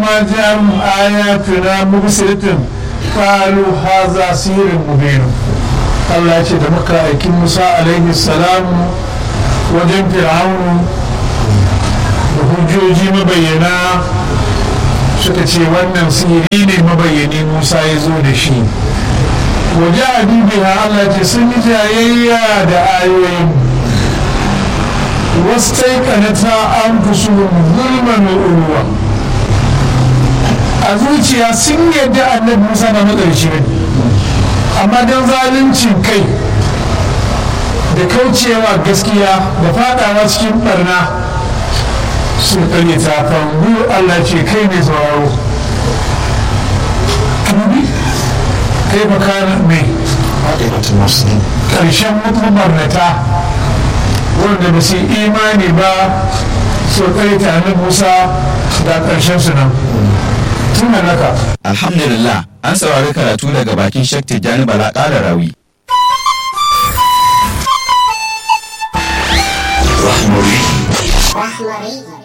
falamma ja'ahum ayatuna mubsiratin qalu hadha sihrun mubin Allah ya ce da muka aiki Musa alaihi salam wajen fir'aunu da hujjoji mabayyana suka ce wannan sihiri ne mabayyani Musa ya zo da shi waje a bibiya Allah ce sun yi jayayya da ayoyin wasu taikanata an fusu zulman uruwa a zuciya sun yadda annabi Musa na matsarci ne amma don zaluncin kai da kaucewa gaskiya da fadawa cikin barna sun kare ta fangu Allah ce kai ne sauraro kai makana mai ƙarshen mutum barnata wanda ba su imani ba su kare ta musa da ƙarshen su nan tun naka Alhamdulillah an saurari karatu daga bakin Sheikh Tijjani Bala ƙara rawi. Rahmari.